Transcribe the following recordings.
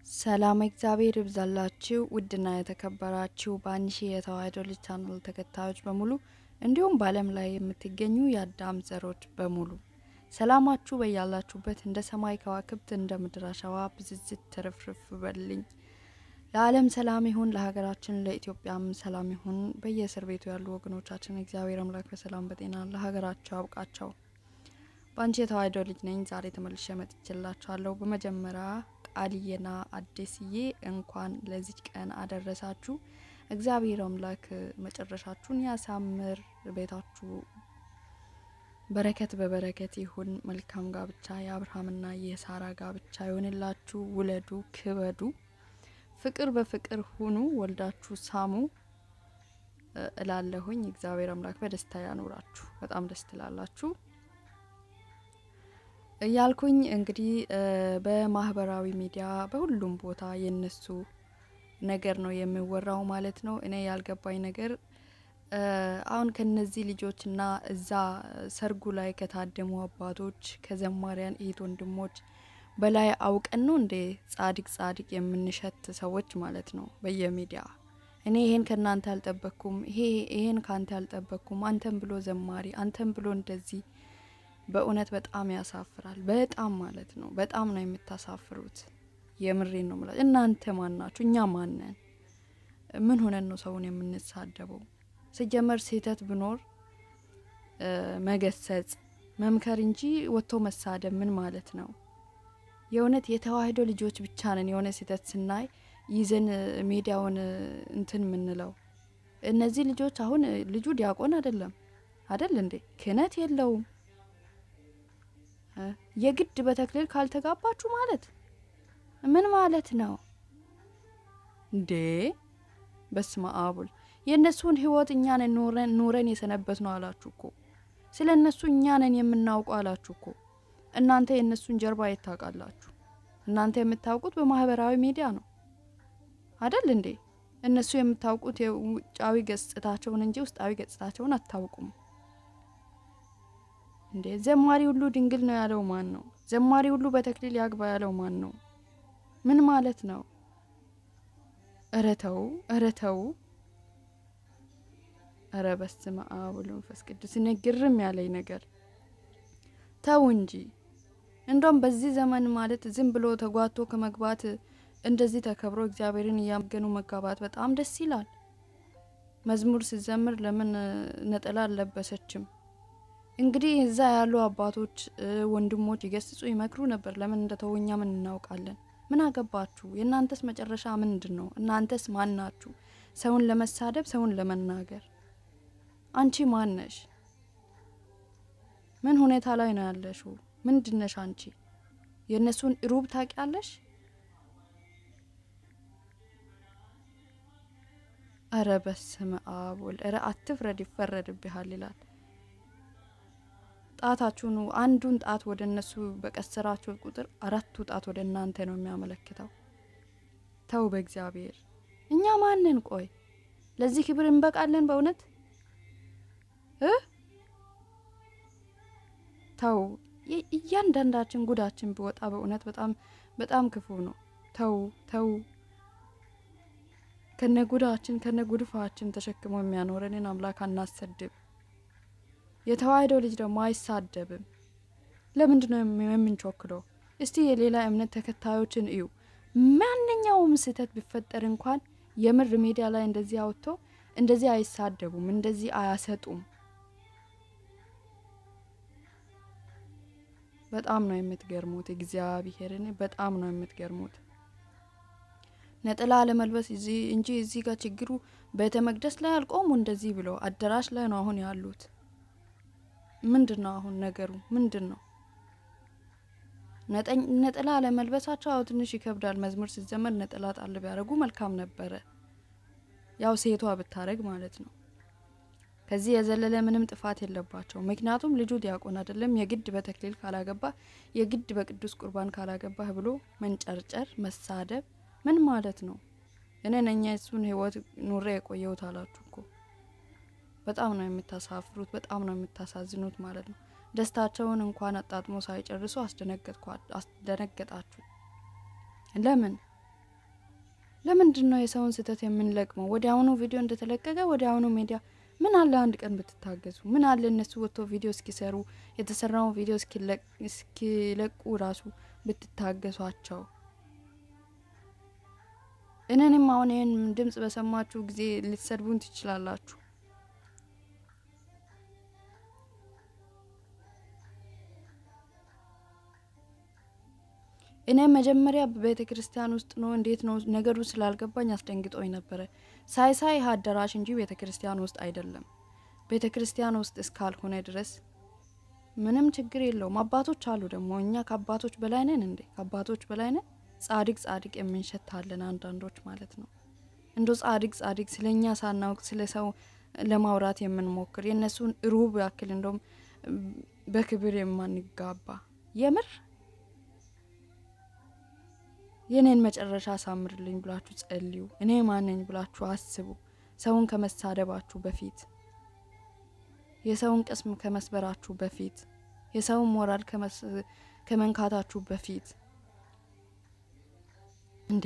ሰላም እግዚአብሔር ይብዛላችሁ ውድና የተከበራችሁ በአንሺ የተዋሕዶ ልጅ ቻናል ተከታዮች በሙሉ እንዲሁም በዓለም ላይ የምትገኙ የአዳም ዘሮች በሙሉ ሰላማችሁ በያላችሁበት እንደ ሰማይ ከዋክብት እንደ ምድር አሸዋ ብዝዝት ትርፍርፍ በልኝ። ለዓለም ሰላም ይሁን፣ ለሀገራችን ለኢትዮጵያም ሰላም ይሁን። በየእስር ቤቱ ያሉ ወገኖቻችን እግዚአብሔር አምላክ በሰላም በጤና ለሀገራቸው ያብቃቸው። በአንቺ የተዋሕዶ ልጅ ነኝ። ዛሬ ተመልሼ መጥቼላችኋለሁ። በመጀመሪያ ቃልዬና አዲስዬ እንኳን ለዚች ቀን አደረሳችሁ። እግዚአብሔር አምላክ መጨረሻችሁን ያሳምር። ቤታችሁ በረከት በበረከት ይሁን። መልካም ጋብቻ የአብርሃምና የሳራ ጋብቻ ይሆንላችሁ። ውለዱ፣ ክበዱ፣ ፍቅር በፍቅር ሁኑ፣ ወልዳችሁ ሳሙ እላለሁኝ። እግዚአብሔር አምላክ በደስታ ያኖራችሁ። በጣም ደስ ትላላችሁ እያልኩኝ እንግዲህ በማህበራዊ ሚዲያ በሁሉም ቦታ የነሱ ነገር ነው የሚወራው ማለት ነው። እኔ ያልገባኝ ነገር አሁን ከነዚህ ልጆችና እዛ ሰርጉ ላይ ከታደሙ አባቶች ከዘማሪያን እህት ወንድሞች በላይ አውቀን ነው እንዴ ጻድቅ ጻድቅ የምንሸት ሰዎች ማለት ነው በየሚዲያ እኔ ይሄን ከእናንተ አልጠበቅኩም፣ ይሄ ይሄን ከአንተ አልጠበቅኩም፣ አንተን ብሎ ዘማሪ አንተን ብሎ እንደዚህ በእውነት በጣም ያሳፍራል። በጣም ማለት ነው። በጣም ነው የምታሳፍሩት። የምሬን ነው የምላችሁ። እናንተ ማን ናችሁ? እኛ ማነን? ምን ሆነን ነው ሰውን የምንሳደበው? ሲጀመር ስህተት ብኖር መገሰጽ መምከር እንጂ ወጥቶ መሳደብ ምን ማለት ነው? የእውነት የተዋሕዶ ልጆች ብቻ ነን የሆነ ስህተት ስናይ ይዘን ሚዲያውን እንትን የምንለው። እነዚህ ልጆች አሁን ልጁ ዲያቆን አይደለም አይደል እንዴ? ክህነት የለውም የግድ በተክሊል ካልተጋባችሁ ማለት ምን ማለት ነው እንዴ? በስመ አብ ወልድ። የእነሱን ሕይወት እኛ ነን ኑረን የሰነበት ነው አላችሁ እኮ። ስለ እነሱ እኛ ነን የምናውቀው አላችሁ እኮ። እናንተ የእነሱን ጀርባ የት ታውቃላችሁ? እናንተ የምታውቁት በማህበራዊ ሚዲያ ነው አደል እንዴ? እነሱ የምታውቁት የውጫዊ ገጽታቸውን እንጂ ውስጣዊ ገጽታቸውን አታውቁም። እንዴ ዘማሪ ሁሉ ድንግል ነው ያለው ማን ነው? ዘማሪ ሁሉ በተክሊል ያግባ ያለው ማን ነው? ምን ማለት ነው? እረ ተው፣ እረ ተው፣ እረ በስመ አብ ወወልድ ወመንፈስ ቅዱስ። እኔ ግርም ያለኝ ነገር ተው እንጂ እንደውም በዚህ ዘመን ማለት ዝም ብሎ ተጓቶ ከመግባት እንደዚህ ተከብሮ እግዚአብሔርን እያመገኑ መጋባት በጣም ደስ ይላል። መዝሙር ሲዘምር ለምን ነጠላ አልለበሰችም? እንግዲህ እዛ ያሉ አባቶች ወንድሞች ይገስጹ ይመክሩ ነበር። ለምን እንደተው እኛ ምን እናውቃለን? ምን አገባችሁ? የእናንተስ መጨረሻ ምንድን ነው? እናንተስ ማን ናችሁ? ሰውን ለመሳደብ ሰውን ለመናገር። አንቺ ማን ነሽ? ምን ሁኔታ ላይ ነው ያለሽው? ምንድነሽ አንቺ? የእነሱን ሩብ ታውቂያለሽ? እረ በስመ አብ ወልድ። እረ አትፍረድ ይፈረድብሃል ይላል። ጣታችሁን አንዱን ጣት ወደ እነሱ በቀሰራችሁ ቁጥር አራቱ ጣት ወደ እናንተ ነው የሚያመለክተው። ተው በእግዚአብሔር እኛ ማንን? ቆይ ለዚህ ክብር እንበቃለን? በእውነት እ ተው እያንዳንዳችን ጉዳችን ቢወጣ በእውነት በጣም በጣም ክፉ ነው። ተው ተው ከነ ጉዳችን ከነ ጉድፋችን ተሸክሞ የሚያኖረንን አምላክ አናሰድብ። የተዋሕዶ ልጅ ደግሞ አይሳደብም። ለምንድን ነው የምንቾክለው? እስቲ የሌላ እምነት ተከታዮችን እዩ። ማንኛውም ስህተት ቢፈጠር እንኳን የምር ሚዲያ ላይ እንደዚህ አውጥቶ እንደዚህ አይሳደቡም፣ እንደዚህ አያሰጡም። በጣም ነው የምትገርሙት። እግዚአብሔርን በጣም ነው የምትገርሙት። ነጠላ ለመልበስ እንጂ እዚህ ጋር ችግሩ ቤተ መቅደስ ላይ አልቆሙ። እንደዚህ ብለው አዳራሽ ላይ ነው አሁን ያሉት። ምንድን ነው አሁን ነገሩ? ምንድን ነው ነጠላ ለመልበሳቸው? አዎ ትንሽ ይከብዳል። መዝሙር ሲዘመር ነጠላ ጣል ቢያደርጉ መልካም ነበረ። ያው ሴቷ ብታረግ ማለት ነው። ከዚህ የዘለለ ምንም ጥፋት የለባቸው። ምክንያቱም ልጁ ዲያቆን አይደለም። የግድ በተክሊል ካላገባ የግድ በቅዱስ ቁርባን ካላገባህ ብሎ መንጨርጨር፣ መሳደብ ምን ማለት ነው? እኔ ነኛ የሱን ሕይወት ኑሬ የቆየሁት አላችሁ እኮ በጣም ነው የምታሳፍሩት። በጣም ነው የምታሳዝኑት ማለት ነው። ደስታቸውን እንኳን አጣጥሞ ሳይጨርሱ አስደነገጣችሁ። ለምን ለምንድን ነው የሰውን ስህተት የምንለቅመው? ወዲያውኑ ቪዲዮ እንደተለቀቀ ወዲያውኑ ሚዲያ ምን አለ አንድ ቀን ብትታገዙ? ምን አለ እነሱ ወጥቶ ቪዲዮ እስኪሰሩ የተሰራውን ቪዲዮ እስኪለቁ ራሱ ብትታገሷቸው። እኔንም አሁን ይህን ድምጽ በሰማችሁ ጊዜ ልትሰድቡን ትችላላችሁ። እኔ መጀመሪያ በቤተ ክርስቲያን ውስጥ ነው እንዴት ነው ነገሩ ስላልገባኝ አስደንግጦኝ ነበረ። ሳይ ሳይ አዳራሽ እንጂ ቤተ ክርስቲያን ውስጥ አይደለም። ቤተ ክርስቲያን ውስጥ እስካልሆነ ድረስ ምንም ችግር የለውም። አባቶች አሉ ደግሞ እኛ ከአባቶች በላይ ነን እንዴ? ከአባቶች በላይ ነን። ጻድቅ ጻድቅ የምንሸታለን አንዳንዶች ማለት ነው። እንዶ ጻድቅ ጻድቅ ስለ እኛ ሳናውቅ ስለ ሰው ለማውራት የምንሞክር የእነሱን ሩብ ያክል እንደም በክብር የማንጋባ የምር የኔን መጨረሻ አሳምርልኝ ብላችሁ ጸልዩ። እኔ ማነኝ ብላችሁ አስቡ። ሰውን ከመሳደባችሁ በፊት የሰውን ቅስም ከመስበራችሁ በፊት የሰውን ሞራል ከመንካታችሁ በፊት እንዴ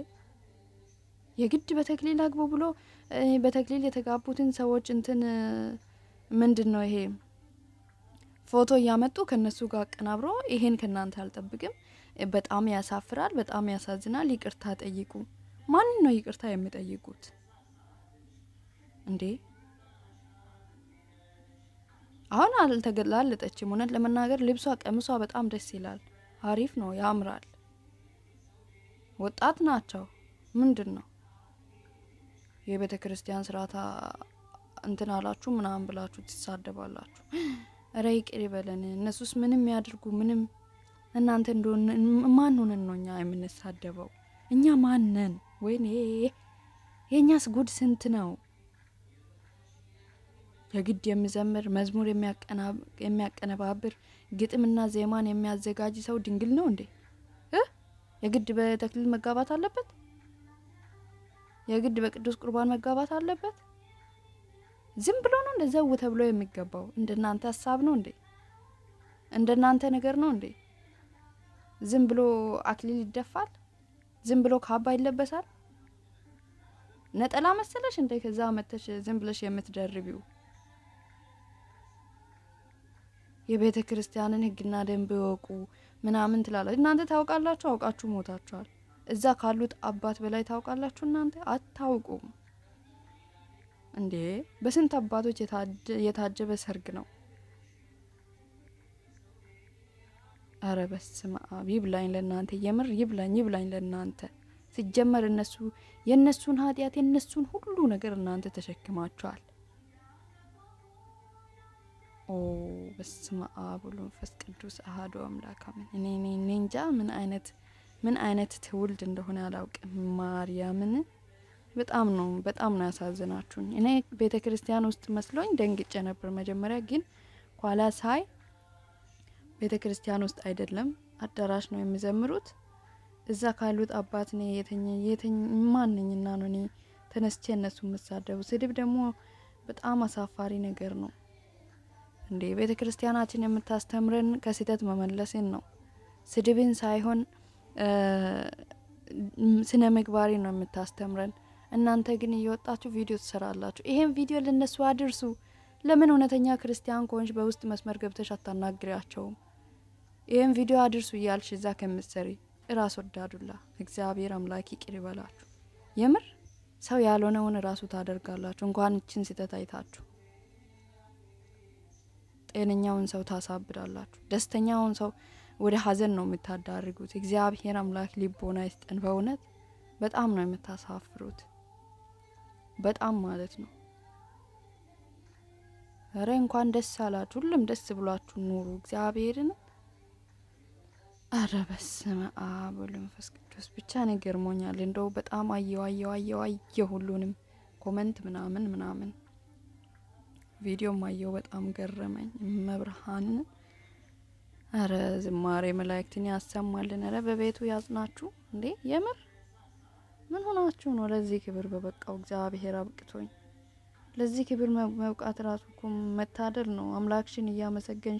የግድ በተክሊል አግቡ ብሎ በተክሊል የተጋቡትን ሰዎች እንትን ምንድን ነው ይሄ ፎቶ እያመጡ ከነሱ ጋር አቀናብሮ ይሄን ከእናንተ አልጠብቅም። በጣም ያሳፍራል። በጣም ያሳዝናል። ይቅርታ ጠይቁ። ማንን ነው ይቅርታ የሚጠይቁት እንዴ? አሁን አልተገላለጠችም። እውነት ለመናገር ልብሷ፣ ቀሚሷ በጣም ደስ ይላል። አሪፍ ነው፣ ያምራል። ወጣት ናቸው። ምንድን ነው የቤተ ክርስቲያን ስርዓት እንትን አላችሁ ምናምን ብላችሁ ትሳደባላችሁ። እረ ይቅር ይበለን። እነሱስ ምንም ያድርጉ ምንም እናንተ እንደሆነ ማን ሆነን ነው እኛ የምንሳደበው? እኛ ማነን? ወይኔ የእኛስ ጉድ ስንት ነው? የግድ የሚዘምር መዝሙር የሚያቀነባብር ግጥምና ዜማን የሚያዘጋጅ ሰው ድንግል ነው እንዴ? የግድ በተክሊል መጋባት አለበት? የግድ በቅዱስ ቁርባን መጋባት አለበት? ዝም ብሎ ነው እንደ ዘው ተብሎ የሚገባው? እንደናንተ ሀሳብ ነው እንዴ? እንደናንተ ነገር ነው እንዴ? ዝም ብሎ አክሊል ይደፋል? ዝም ብሎ ካባ ይለበሳል? ነጠላ መሰለሽ እንደ ከዛ መተሽ ዝም ብለሽ የምትደርቢው የቤተ ክርስቲያንን ሕግና ደንብ ይወቁ ምናምን ትላለች። እናንተ ታውቃላችሁ? አውቃችሁ ሞታችኋል። እዛ ካሉት አባት በላይ ታውቃላችሁ? እናንተ አታውቁም እንዴ? በስንት አባቶች የታጀበ ሰርግ ነው። አረ በስመ አብ ይብላኝ ለእናንተ፣ የምር ይብላኝ ይብላኝ ለእናንተ። ሲጀመር እነሱ የእነሱን ኃጢአት የእነሱን ሁሉ ነገር እናንተ ተሸክማችኋል። ኦ በስመ አብ ወወልድ ወመንፈስ ቅዱስ አሐዱ አምላክ አሜን። እኔ እኔ እኔ እንጃ ምን አይነት ምን አይነት ትውልድ እንደሆነ አላውቅም። ማርያምን በጣም ነው በጣም ነው ያሳዝናችሁኝ። እኔ ቤተ ክርስቲያን ውስጥ መስሎኝ ደንግጬ ነበር መጀመሪያ፣ ግን ኋላ ሳይ ቤተ ክርስቲያን ውስጥ አይደለም አዳራሽ ነው የሚዘምሩት። እዛ ካሉት አባት ነ የተኝ ማንኝና ነው እኔ ተነስቼ እነሱ የምሳደቡ። ስድብ ደግሞ በጣም አሳፋሪ ነገር ነው እንዴ! ቤተ ክርስቲያናችን የምታስተምረን ከስህተት መመለስን ነው፣ ስድብን ሳይሆን ስነ ምግባሪ ነው የምታስተምረን። እናንተ ግን እየወጣችሁ ቪዲዮ ትሰራላችሁ። ይሄን ቪዲዮ ለነሱ አድርሱ። ለምን እውነተኛ ክርስቲያን ከሆንሽ በውስጥ መስመር ገብተሽ አታናግሪያቸውም? ይህን ቪዲዮ አድርሱ እያልሽ እዛ ከምትሰሪ እራስ ወዳዱላ እግዚአብሔር አምላክ ይቅር ይበላችሁ። የምር ሰው ያልሆነውን እራሱ ታደርጋላችሁ። እንኳን እችን ስህተት አይታችሁ ጤነኛውን ሰው ታሳብዳላችሁ። ደስተኛውን ሰው ወደ ሀዘን ነው የምታዳርጉት። እግዚአብሔር አምላክ ሊቦና ይስጠን። በእውነት በጣም ነው የምታሳፍሩት። በጣም ማለት ነው። እረ እንኳን ደስ አላችሁ። ሁሉም ደስ ብሏችሁ ኑሩ። እግዚአብሔርን አረ በስመ አብ ወወልድ ወመንፈስ ቅዱስ ብቻ ነው ገርሞኛል። እንደው በጣም አየው አየው አየው አየው ሁሉንም ኮመንት ምናምን ምናምን ቪዲዮም አየው በጣም ገረመኝ። መብርሃንን አረ ዝማሬ መላእክትን ያሰማልን። አረ በቤቱ ያጽናችሁ። እንዴ የምር ምን ሆናችሁ ነው ለዚህ ክብር በበቃው? እግዚአብሔር አብቅቶኝ ለዚህ ክብር መብቃት ራሱ እኮ መታደል ነው። አምላክሽን እያመሰገንሽ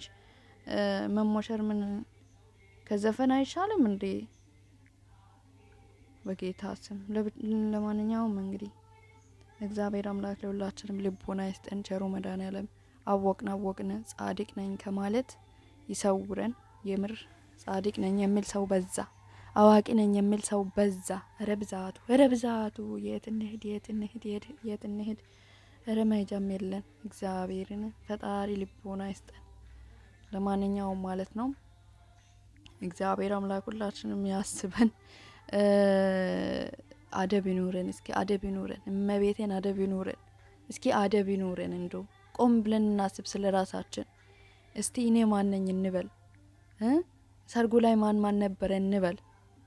መሞሸር ምን ከዘፈን አይሻልም እንዴ? በጌታ ስም። ለብ- ለማንኛውም እንግዲህ እግዚአብሔር አምላክ ለሁላችንም ልቦና ይስጠን። ቸሩ መድኃኔዓለም አወቅን አወቅን ጻድቅ ነኝ ከማለት ይሰውረን። የምር ጻድቅ ነኝ የሚል ሰው በዛ፣ አዋቂ ነኝ የሚል ሰው በዛ። ረ ብዛቱ ረ ብዛቱ የት እንሂድ የት እንሂድ የት- የት እንሂድ ረ መሄጃም የለን። እግዚአብሔርን ፈጣሪ ልቦና ይስጠን። ለማንኛውም ማለት ነው እግዚአብሔር አምላክ ሁላችንም ያስበን። እ አደብ ይኑረን። እስኪ አደብ ይኑረን። እመቤቴን አደብ ይኑረን። እስኪ አደብ ይኑረን። እንዶ ቆም ብለን እናስብ ስለ ራሳችን። እስቲ እኔ ማን ነኝ እንበል እ ሰርጉ ላይ ማን ማን ነበረ እንበል።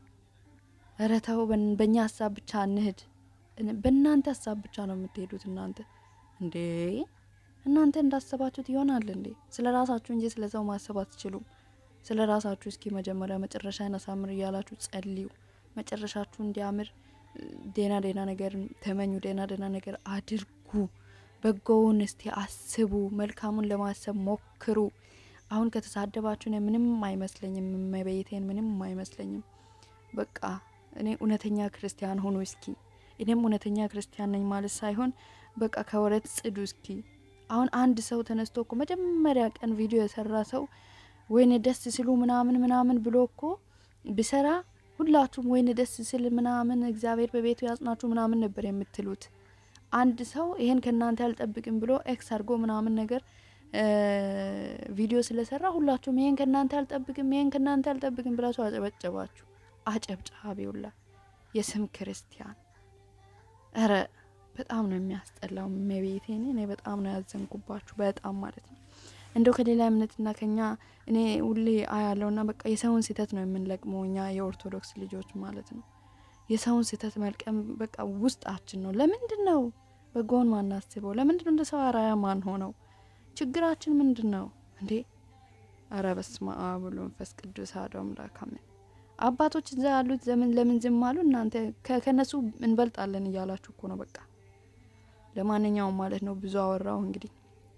ኧረ ተው፣ በን- በእኛ ሀሳብ ብቻ እንሂድ። እን- በእናንተ ሀሳብ ብቻ ነው የምትሄዱት እናንተ እንዴ እናንተ እንዳሰባችሁት ይሆናል እንዴ? ስለ ራሳችሁ እንጂ ስለ ሰው ማሰብ አትችሉም። ስለ ራሳችሁ እስኪ መጀመሪያ መጨረሻን አሳምር እያላችሁ ጸልዩ። መጨረሻችሁ እንዲያምር እ፣ ዴና ዴና ነገር ተመኙ። ዴና ዴና ነገር አድርጉ። በጎውን እስቲ አስቡ። መልካሙን ለማሰብ ሞክሩ። አሁን ከተሳደባችሁ እኔ ምንም አይመስለኝም። መቤቴን ምንም አይመስለኝም። በቃ እኔ እውነተኛ ክርስቲያን ሆኑ እስኪ። እኔም እውነተኛ ክርስቲያን ነኝ ማለት ሳይሆን በቃ ከወረት ጽዱ እስኪ። አሁን አንድ ሰው ተነስቶ እኮ መጀመሪያ ቀን ቪዲዮ የሰራ ሰው ወይኔ ደስ ሲሉ ምናምን ምናምን ብሎ እኮ ቢሰራ ሁላችሁም ወይኔ ደስ ስል ምናምን እግዚአብሔር በቤቱ ያጽናችሁ ምናምን ነበር የምትሉት። አንድ ሰው ይሄን ከእናንተ አልጠብቅም ብሎ ኤክስ አድርጎ ምናምን ነገር እ ቪዲዮ ስለሰራ ሁላችሁም ይሄን ከእናንተ አልጠብቅም ይሄን ከእናንተ አልጠብቅም ብላችሁ አጨበጨባችሁ። አጨብጫቢውላ የስም ክርስቲያን እረ በጣም ነው የሚያስጠላው። መቤቴን እኔ በጣም ነው ያዘንኩባችሁ፣ በጣም ማለት ነው። እንደው ከሌላ እምነትና ከኛ እኔ ሁሌ አያለውና በቃ የሰውን ስህተት ነው የምንለቅመው እኛ የኦርቶዶክስ ልጆች ማለት ነው። የሰውን ስህተት መልቀም በቃ ውስጣችን ነው። ለምንድን ነው በጎን ማናስበው? ለምንድን ነው እንደ ሰው አራያ ማን ሆነው? ችግራችን ምንድን ነው እንዴ? አረ በስመ አብ ወወልድ ወመንፈስ ቅዱስ አሐዱ አምላክ አሜን። አባቶች እዛ ያሉት ዘመን ለምን ዝም አሉ? እናንተ ከ- ከነሱ እንበልጣለን እያላችሁ እኮ ነው በቃ ለማንኛውም ማለት ነው ብዙ አወራው እንግዲህ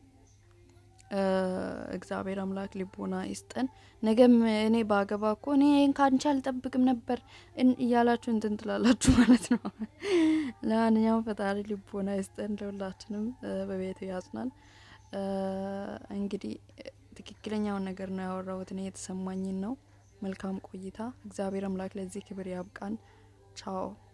እ እግዚአብሔር አምላክ ልቦና ይስጠን። ነገም እኔ ባገባ እኮ እኔ ይህን ከአንቺ አልጠብቅም ነበር እን- እያላችሁ እንትን ትላላችሁ ማለት ነው። ለማንኛውም ፈጣሪ ልቦና ይስጠን፣ ለሁላችንም እ በቤቱ ያጽናን። እ እንግዲህ ትክክለኛውን ነገር ነው ያወራሁት እኔ የተሰማኝን ነው። መልካም ቆይታ። እግዚአብሔር አምላክ ለዚህ ክብር ያብቃን። ቻው